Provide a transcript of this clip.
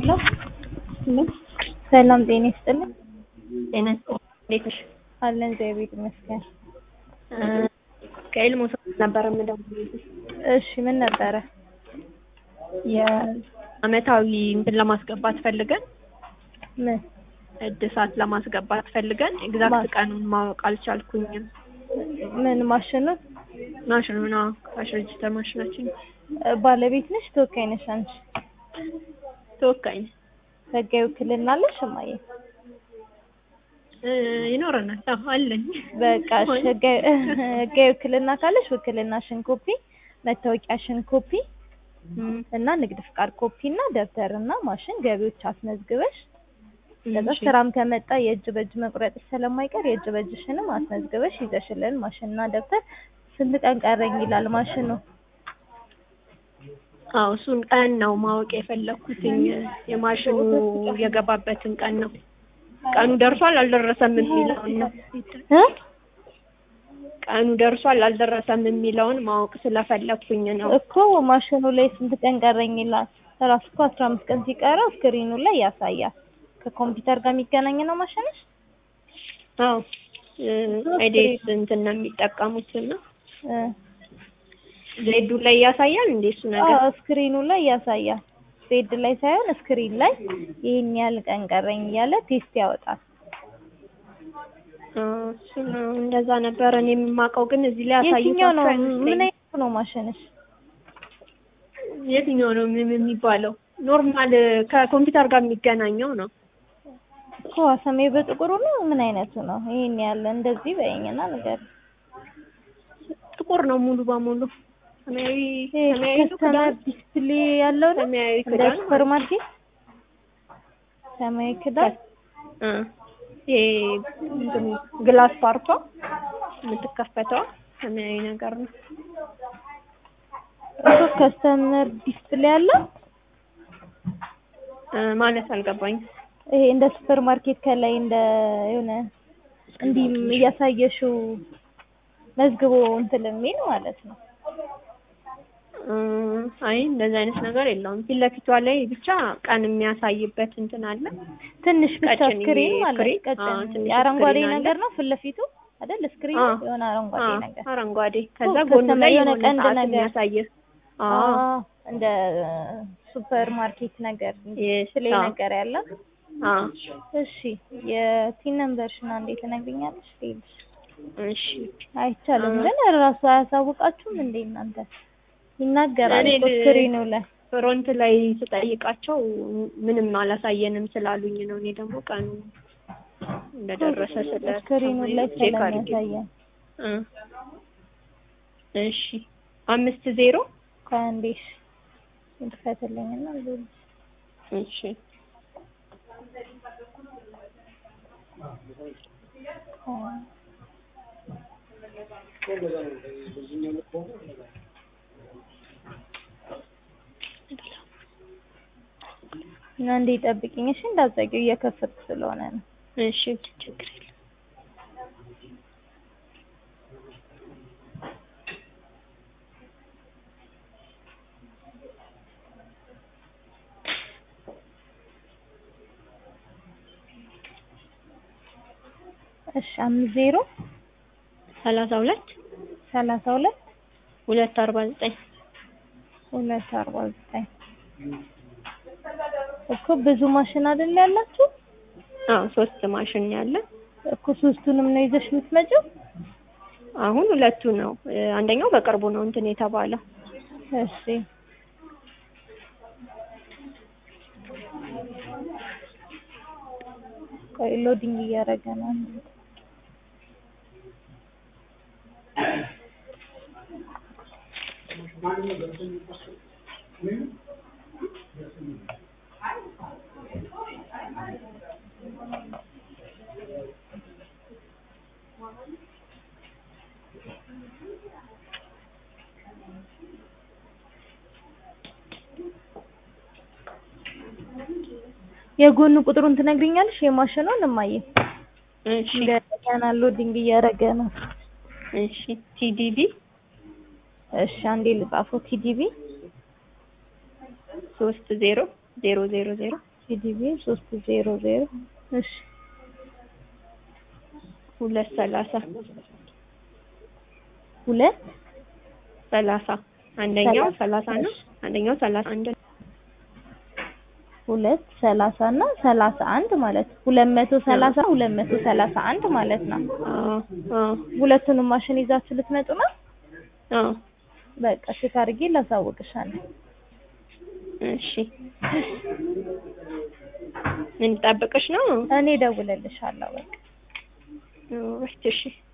ሄሎ ሰላም ጤና ይስጥልኝ። ጤና ይስጥልኝ። እንዴት ነሽ? አለን እግዚአብሔር ይመስገን። ከኤልሞ ሰው ነበር የምደውልልሽ። እሺ ምን ነበረ? የአመታዊ እንትን ለማስገባት ፈልገን ምን እድሳት ለማስገባት ፈልገን ኤግዛክት ቀኑን ማወቅ አልቻልኩኝም። ምን ማሽኑን ማሽኑ ነው ካሽ ሬጅስተር ማሽናችን እ፣ ባለቤት ነሽ ተወካይ ነሽ አንቺ? ተወካይ ነኝ። ህጋዊ ውክልና አለሽ እማዬ? እ፣ ይኖረናል። አዎ አለኝ። በቃ እሺ፣ ህጋዊ ህጋዊ ውክልና ካለሽ ውክልናሽን ኮፒ፣ መታወቂያሽን ኮፒ እም፣ እና ንግድ ፍቃድ ኮፒ እና ደብተር እና ማሽን ገቢዎች አስመዝግበሽ ከዛ እሺ። ስራም ከመጣ የእጅ በእጅ መቁረጥ ስለማይቀር የእጅ በእጅሽንም አስመዝግበሽ ይዘሽልን ማሽንና ደብተር ስንት ቀን ቀረኝ ይላል ማሽኑ? አዎ እሱን ቀን ነው ማወቅ የፈለኩትኝ የማሽኑ የገባበትን ቀን ነው። ቀኑ ደርሷል አልደረሰም የሚለውን ነው። እ? ቀኑ ደርሷል አልደረሰም የሚለውን ማወቅ ስለፈለኩኝ ነው። እኮ ማሽኑ ላይ ስንት ቀን ቀረኝ ይላል። ራሱ እኮ አስራ አምስት ቀን ሲቀረው ስክሪኑ ላይ ያሳያል። ከኮምፒውተር ጋር የሚገናኝ ነው ማሽንሽ? አዎ አይዴስ እንትን ነው የሚጠቀሙት እና እ። ዜዱ ላይ ያሳያል እንዴ እሱ ነገር? አዎ ስክሪኑ ላይ ያሳያል። ዜድ ላይ ሳይሆን ስክሪን ላይ ይሄን ያህል ቀን ቀረኝ እያለ ቴስት ያወጣል። አዎ እሱ ነው እንደዛ ነበረ እኔ የማውቀው ግን እዚህ ላይ ያሳዩት የትኛው ነው? አይመስለኝም። ምን አይነት ነው ማሽንሽ? የትኛው ነው ምን የሚባለው? ኖርማል ከኮምፒውተር ጋር የሚገናኘው ነው። እኮ ሰማያዊ በጥቁሩ ነው? ምን አይነቱ ነው? ይሄን ያለ እንደዚህ በይኝና ነገር ጥቁር ነው ሙሉ በሙሉ ሰማያዊ ይሄ ሰማያዊ ነው ከስተመር ክዳን ዲስፕሌይ ያለው ነው? ሰማያዊ እንደ ክዳን ሱፐር ማርኬት ሰማያዊ ክዳን እ ይሄ እንትኑ ግላስ ፓርቷ የምትከፈተው ሰማያዊ ነገር ነው። እኮ ከስተመር ዲስፕሌይ ያለው እ ማለት አልገባኝም። ይሄ እንደ ሱፐር ማርኬት ከላይ እንደ የሆነ እንዲህ እያሳየሽው መዝግቦ እንትን የሚል ማለት ነው። እ አይ እንደዚህ አይነት ነገር የለውም። ፊት ለፊቷ ላይ ብቻ ቀን የሚያሳይበት እንትን አለ። ትንሽ ብቻ ቀጭን ስክሪን ይሄ ማለት ስክሪን፣ ቀጭን አዎ፣ ትንሽ አረንጓዴ ስክሪን አለ። ነገር ነው ፊት ለፊቱ አይደል? ስክሪን አዎ፣ የሆነ አረንጓዴ አዎ፣ ነገር አረንጓዴ ከዛ እኮ ጎኑ ላይ የሆነ የሆነ ቀንድ ሰዓት ነገር የሚያሳይ አዎ አዎ፣ እንደ ሱፐር ማርኬት ነገር Yes፣ ዲስፕሌይ አዎ። ነገር ያለ አዎ እሺ የቲን ነምበርሽን አንዴ ትነግሪኛለሽ? ሌልሽ እሺ አይቻልም እ- ግን እራሱ አያሳውቃችሁም እንዴ እናንተ? ይናገራል እኔ እኮ ል- ስክሪኑ ላይ ፍሮንት ላይ ስጠይቃቸው ምንም አላሳየንም ስላሉኝ ነው። እኔ ደግሞ ቀኑ እንደደረሰ ስለ ስክሪኑ ላይ ቼክ አድርጌ ስለሚያሳየን እ እሺ አምስት ዜሮ ከአንዴሽ እንትፈትልኝና ሌልሽ እሺ እና እንዴ ጠብቂኝ እሺ እንዳትዘጊው እየከፈትኩ ስለሆነ ነው እሺ ችግር የለም። እሺ አምስት ዜሮ ሰላሳ ሁለት ሰላሳ ሁለት ሁለት አርባ ዘጠኝ ሁለት አርባ ዘጠኝ እኮ ብዙ ማሽን አይደል ያላችሁ አዎ ሶስት ማሽን ያለን እኮ ሶስቱንም ነው ይዘሽ የምትመጪው አሁን ሁለቱ ነው እ፣ አንደኛው በቅርቡ ነው እንትን የተባለው እሺ ቆይ ሎዲንግ እያደረገ ነው የጎን ቁጥሩን ትነግሪኛለሽ የማሽኑን እማዬ እሺ ገና ሎዲንግ እያደረገ ነው እሺ ቲዲቢ እሺ አንዴ ልጻፈው ቲዲቢ ሶስት ዜሮ ዜሮ ዜሮ ዜሮ ፒዲቢ ሶስት ዜሮ ዜሮ እሺ ሁለት ሰላሳ ሁለት ሰላሳ አንደኛው ሰላሳ ሰላሳ ነው። አንደኛው ሰላሳ አንድ ነው። ሁለት ሰላሳ እና ሰላሳ አንድ ማለት ሁለት መቶ ሰላሳ ሁለት መቶ ሰላሳ አንድ ማለት ነው። አዎ አዎ ሁለቱንም ማሽን ይዛችሁ ልትመጡ ነው? አዎ በቃ ቼክ አድርጌ ላሳውቅሻለሁ። እሺ ምን ጠብቅሽ ነው? እኔ እደውልልሻለሁ። በቃ እሺ እሺ